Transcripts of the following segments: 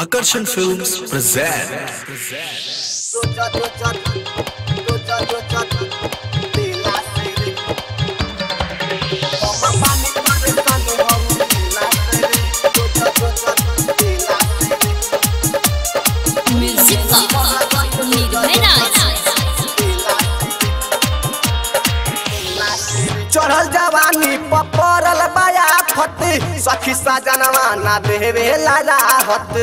Akarshan Films present रोजा रोजा रोजा रोजा दिला से रे हम पानी पानी पानी हम दिला से रे रोजा रोजा दिला से रे म्यूजिक का निर्भय राज चढ़ल जवानी पपरल बाया फते सखी साजनवा ना देवे राहत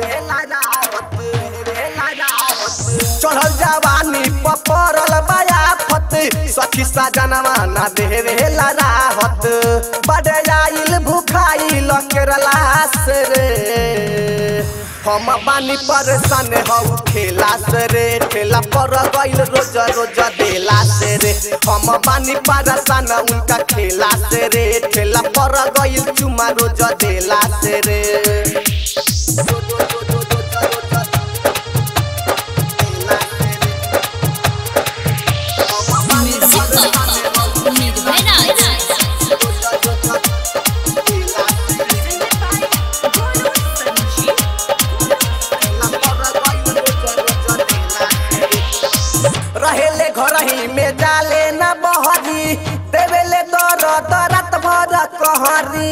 चढ़ल जवानी पपरल बाया फते सखी साजनवा ना देवे राहत बड़े आइल भूखाइल केरला से रे हम बानी परेशान हऊ खेला से रे ठेला पर गइल रोज रोज देला से रे हम बानी परेशान उनका खेला से रे ठेला पर गइल चुमा रोज देला से रे म्यूजिक का निर्भय राज रहेले घर ही में जाले न बहरी देवेले दर दरत भर कहरी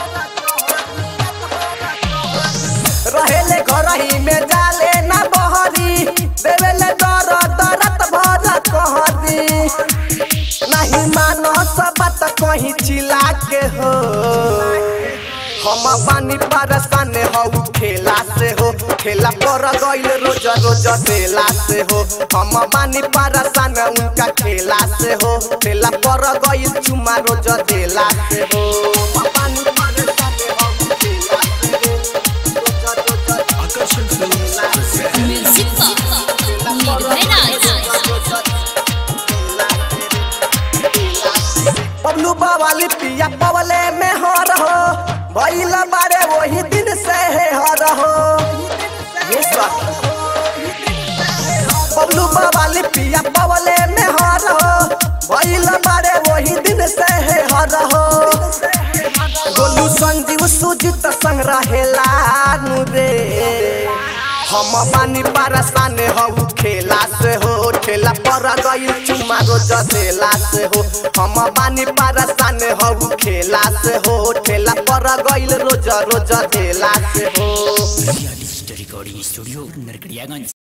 रहेले घर ही में जाले न बहरी देवेले दर दरत भर कहरी नहीं मानो सब बात कहीं चिल्ला के हो हम पानी परेशान हऊ खेला से हो खेला पर गइल रोज रोज देला से हो हम पानी परेशान उनका खेला से हो खेला पर गइल चुमा रोज देला से हो हम पानी परेशान हऊ खेला से हो रोज रोज Akarshan Films present म्यूजिक का निर्भय राज पबलू बावाली पिया पवले में हो रहो भइल बारे वही दिन से है हो रहो ये सब पबलू बावाली पिया पवले में हो रहो भइल बारे वही दिन से है हो रहो गोलू संजीव सुजित संग रहेला नु रे हम बानी परेशान हऊ खेला से हो ठेला पर गइल चुमा रोज देला से हो हम बानी परेशान हऊ खेला से हो ठेला पर गइल रोज रोज देला से हो real story recording studio Narkatiaganj